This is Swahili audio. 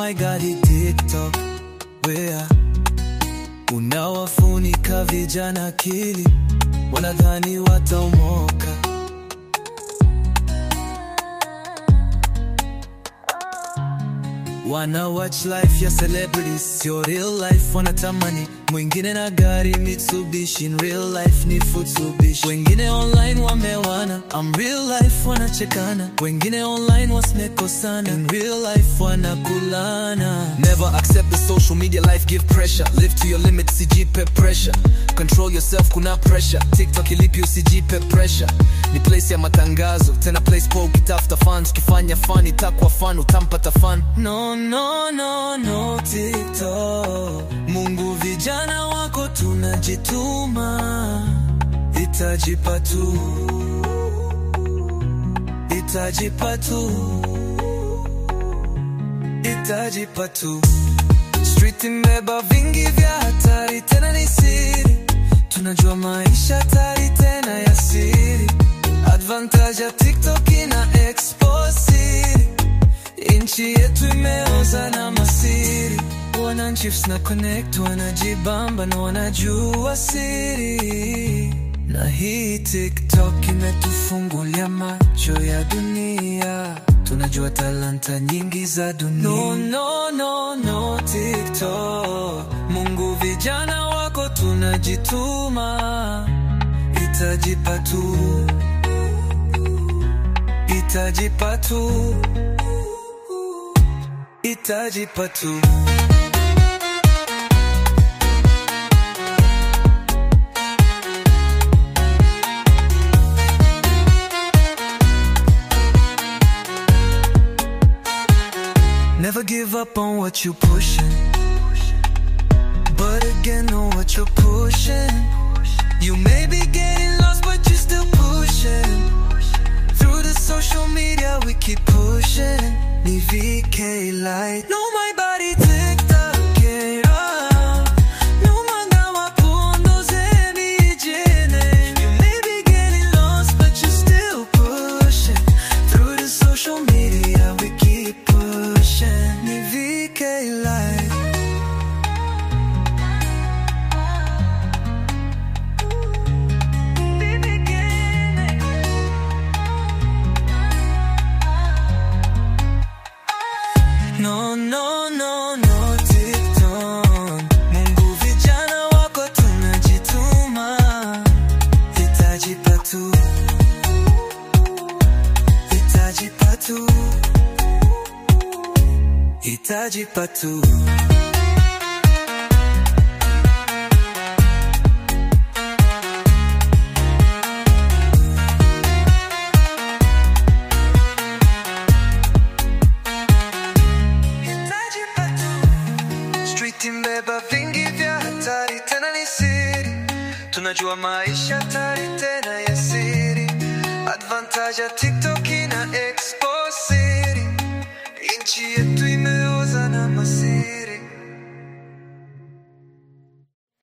my god, hii TikTok wea unawafunika vijana akili, wanadhani wataomoka. Wana watch life ya celebrities, sio real life. Wanatamani mwingine na gari Mitsubishi, in real life ni Futsubishi. Wengine online wamewana, I'm real life wanachekana. Wengine online wasimekosana, in real life wanakulana. Never accept the social media life give pressure live to your limit sijipe pressure control yourself kuna pressure tiktok ilipi usijipe pressure ni place ya matangazo tena place po ukitafuta fans ukifanya fan itakuwa fan utampata fan No, no, no, no, TikTok. Mungu vijana wako tunajituma, itajipa tu, itajipa tu, itajipa tu. Street imebeba vingi vya hatari, tena ni siri, tunajua maisha hatari tena ya siri. Advantage ya TikTok ina expose siri Inchi yetu imeoza na masiri, wananchi na connect, wanajibamba na wanajua siri. Na hii TikTok imetufungulia macho ya dunia, tunajua talanta nyingi za dunia. No, no, no, no, TikTok. Mungu vijana wako tunajituma, itajipa tu, itajipa tu itajipa tu. Never give up on what you pushing, but again know what you're pushing. You may be getting lost, but you're still pushing. Through the social media, we keep pushing. Ni VK light. No, my body TikTok. yeah. No magawa pundo zemi jene. You may be getting lost, but you're still pushing. Through the social media, we keep pushing. Ni VK light. No, no, no, no, TikTok. Mungu vijana wako tunajituma, itajipa tu, itajipa tu, itajipa tu. Itajipa tu. Street imbeba vingi vya hatari, tena ni siri. Tunajua maisha hatari tena ya siri. Advantage ya TikTok ina expose siri. Inchi yetu